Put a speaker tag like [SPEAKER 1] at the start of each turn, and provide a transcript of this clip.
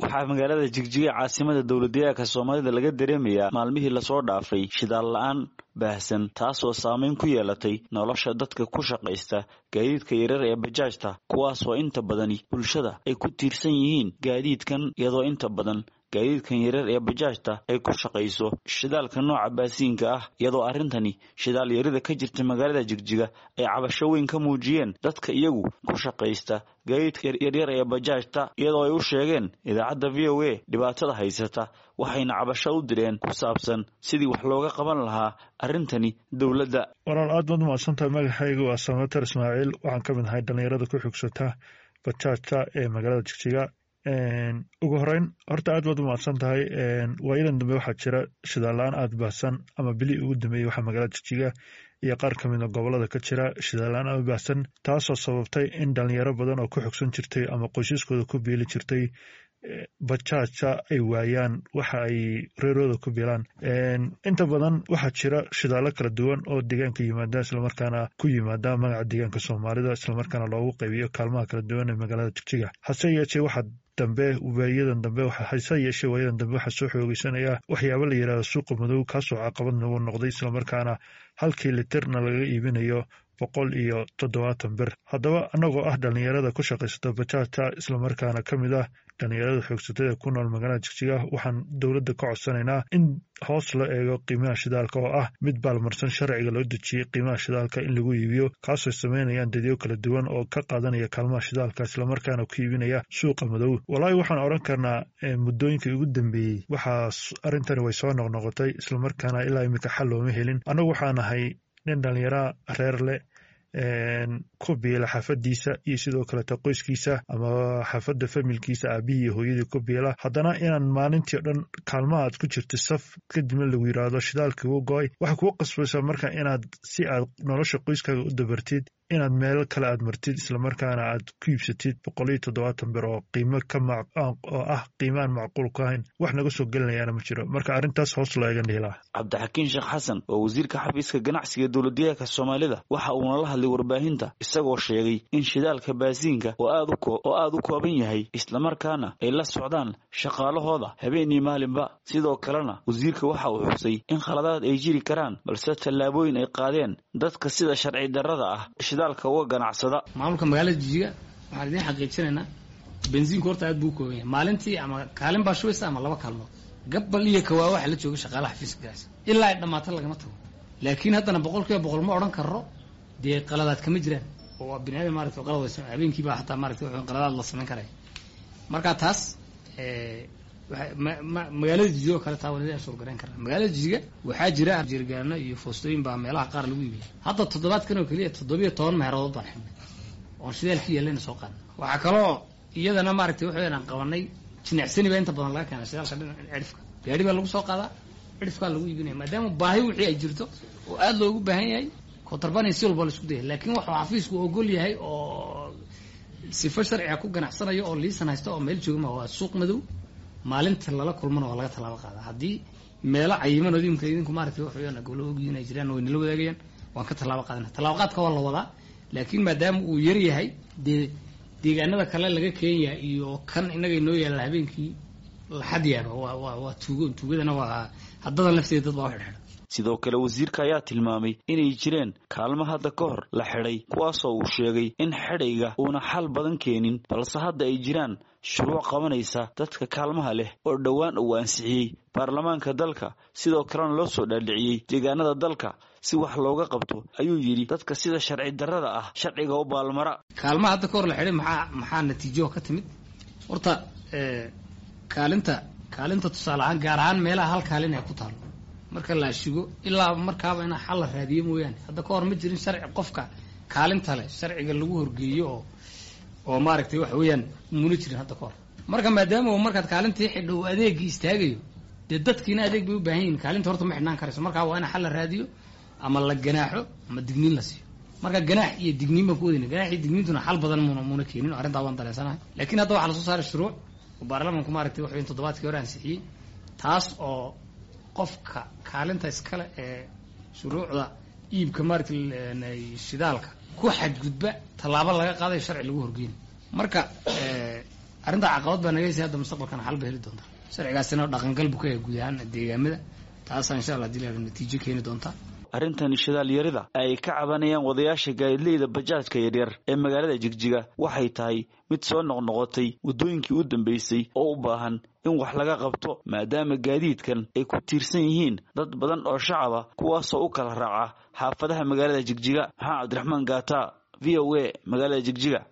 [SPEAKER 1] waxaa magaalada jigjiga caasimada dowladdeegaanka soomaalida laga dareemayaa maalmihii lasoo dhaafay shidaal la-aan baahsan taasoo saameyn ku yeelatay nolosha dadka ku shaqaysta gaadiidka yarar ee bajaajta kuwaasoo inta badani bulshada ay ku tiirsan yihiin gaadiidkan iyadoo inta badan gaadiidkan yarar ee bajaajta ay ku shaqayso shidaalka nooca baasiinka ah iyadoo arrintani shidaal yarida ka jirta magaalada jigjiga ay cabasho weyn ka muujiyeen dadka iyagu ku shaqaysta gaadiidka yaryar ee bajaajta iyadoo ay u sheegeen idaacadda v o a dhibaatada haysata waxayna cabasho u direen ku saabsan sidii wax looga qaban lahaa arrintani dowladda
[SPEAKER 2] walaal aad baad umahadsantahay magacaygu waa samater ismaaciil waxaan ka mid ahay dhallinyarada ku xugsata bajaajta ee magaalada jigjiga ugu horeyn horta aad baad u mahadsan tahay waayadan dambe waxaa jira shidaal-la-aan aada baahsan ama bilii ugu dambeeyey waxaa magaalada jigjiga iyo qaar ka mida gobolada ka jira shidaal-la-aan aada baahsan taasoo sababtay in dhalinyaro badan oo ku xogsan jirtay ama qoysaskooda ku biili jirtay bajaaja ay waayaan waxa ay reerooda ku bilaan inta badan waxaa jira shidaallo kala duwan oo deegaanka yimaada islamarkaana ku yimaada magaca deegaanka soomaalida islamarkaana loogu qaybiyo kaalmaha kala duwan ee magaalada jigjiga hase yeeshee waxaa dambe waayadan dambe hase yeeshee waayadan dambe waxaa soo xoogeysanaya waxyaaba la yidhahdo suuqa madow kaasoo caqabad nagu noqday islamarkaana halkii litirna laga iibinayo boqol iyo toddobaatan bir haddaba annagoo ah dhallinyarada ku shaqaysata bajaajta islamarkaana ka mid ah dhallinyarada xoogsatada ku nool magaalada jigjiga waxaan dowladda ka codsanaynaa in hoos la eego qiimaha shidaalka oo ah mid baalmarsan sharciga loo dejiyey qiimaha shidaalka in lagu iibiyo kaasoo sameynayaan dadyo kala duwan oo ka qaadanaya kaalmaha shidaalka islamarkaana ku iibinaya suuqa madow walaahi waxaan odhan karnaa muddooyinkii ugu dambeeyey waxaas arrintani way soo noqnoqotay islamarkaana ilaa iminka xal looma helin annagu waxaa nahay nin dhallinyara reer leh ku biila xaafadiisa iyo sidoo kaleta qoyskiisa ama xaafadda familkiisa aabihii iyo hooyadii ku biila haddana inaan maalintii o dhan kaalmaha aad ku jirta saf kadibna lagu yidhaahdo shidaalkii u go-ay waxay kuu qasbaysaa marka inaad si aad nolosha qoyskaaga u dabartid inaad meelo kale aad martid islamarkaana aad ku iibsatid boqol iyo toddobaatan bir oo qiimo ka oo ah qiimaan macquul ku ahayn wax naga soo gelinayaana ma jiro marka arrintaas hoos loo eegan dhihilaa
[SPEAKER 1] cabdixakiin sheekh xasan oo wasiirka xafiiska ganacsiga dowladdeegaanka soomaalida waxa uuna la hadlay warbaahinta isagoo sheegay in shidaalka baasiinka oo aad u kooban yahay islamarkaana ay la socdaan shaqaalahooda habeen iyo maalinba sidoo kalena wasiirka waxa uu xusay in khaladaad ay jiri karaan balse tallaabooyin ay qaadeen dadka sida sharci darrada ah shidaalka uga ganacsada
[SPEAKER 3] maamulka magaalada jijiga waxaan idiin xaqiijinaynaa bensiinku horta aad buu u kooban yahay maalintii ama kaalin baa shubaysa ama laba kaalmood gabbal iyo kawaa waxa la jooga shaqaalaha xafiiska ganacsi ilaa ay dhammaata lagama tago laakiin haddana boqol kiiba boqol ma odhan karro dee qaladaad kama jiraan oo waa bini aadam marata qalad way habeenkii baa hataa marata wuxuu qaladaad la samayn karaya marka taas magaalada jijiga oo kale taa waa soo garayn karna magaalada jijiga waxaa jira jirgaano iyo foostooyin baa meelaha qaar lagu iibiya hadda toddobaadkan oo keliya toddobiyo toban meherood baan xidhnay oon shidaalkii yeelayna soo qaadna waxaa kaloo iyadana maaragtay waxaweyan aan qabanay jinicsani baa inta badan laga keena shidaalka dhinaca cidhifka gaari baa lagu soo qaadaa cidhifkaa lagu iibinaya maadaama baahi wixii ay jirto oo aada loogu baahan yahay kontarbani si walba la isku daya laakiin waxuu xafiisku ogol yahay oo sifo sharciga ku ganacsanayo oo liisan haysta oo meel joogama waa suuq madow maalinta lala kulmana waa laga tallaabo qaadaa haddii meelo cayiman oo imka idinku maaragtay wax weeyaan gobolo ogyiin ay jiraan way nala wadaagayaan waan ka tallaabo qaadana tallaabo qaadka waa la wadaa laakiin maadaama uu yar yahay dee deegaanada kale laga keenya iyo kan innaga inoo yaalla habeenkii laxad yaaba waa waa waa tuugo tuugadana waa haddadan lafteeda dad baa u xidhxidha
[SPEAKER 1] sidoo kale wasiirka ayaa tilmaamay inay jireen kaalmo hadda ka hor la xidhay kuwaasoo uu sheegay in xidhayga uuna xal badan keenin balse hadda ay jiraan shuruuc qabanaysa dadka kaalmaha leh oo dhowaan uu ansixiyey baarlamaanka dalka sidoo kalena loo soo dhaadhiciyey deegaanada dalka si wax looga qabto ayuu yidhi dadka sida sharci darrada ah sharciga u baalmara
[SPEAKER 3] kaalmaha hadda ka hor la xidhay maxaa maxaa natiijo ka timid horta kaalinta kaalinta tusaale ahaan gaar ahaan meelaha hal kaalin ay ku taalo marka la ashigo ilaa markaaba in xal la raadiyo mooyaane hadda ka hor ma jirin sharci qofka kaalinta leh sharciga lagu horgeeyo oo oo maaragtay waxa weeyaan muna jirin hadda ka hor marka maadaama uu markaad kaalintii xidho uu adeegii istaagayo dee dadkiina adeeg bay u baahan yihin kaalinta horta ma xidhnaan karayso markaa waa in xal la raadiyo ama la ganaaxo ama digniin la siiyo marka ganaax iyo digniin baan ku wadayna ganaax iyo digniintuna xal badan muna muna keenin arrintaa waan dareensanahay laakiin hadda waxaa lasoo saaray shuruuc oo baarlamaanku maaragtay waxa weyan toddobaadkii hore ansixiyey taas oo qofka kaalinta iskale ee shuruucda iibka maaragtay shidaalka ku xadgudba tallaabo laga qaadayo sharci lagu horgeyna marka arrintaa caqabad baa nagaysa hadda mustaqbalkana xal ba heli doonta sharcigaasina dhaqangal buu ka yahay guud ahaan deegaamada taasaa insha allah hadii la natiijo keeni doonta
[SPEAKER 1] arrintan shidaal yarida ay ka cabanayaan wadayaasha gaadileyda bajaajka yaryar ee magaalada jigjiga waxay tahay mid soo noqnoqotay waddooyinkii u dambeysay oo u baahan in wax laga qabto maadaama gaadiidkan ay ku tiirsan yihiin dad badan oo shacaba kuwaasoo u kala raaca xaafadaha magaalada jigjiga maxaa cabdiraxmaan gaata v o a magaalada jigjiga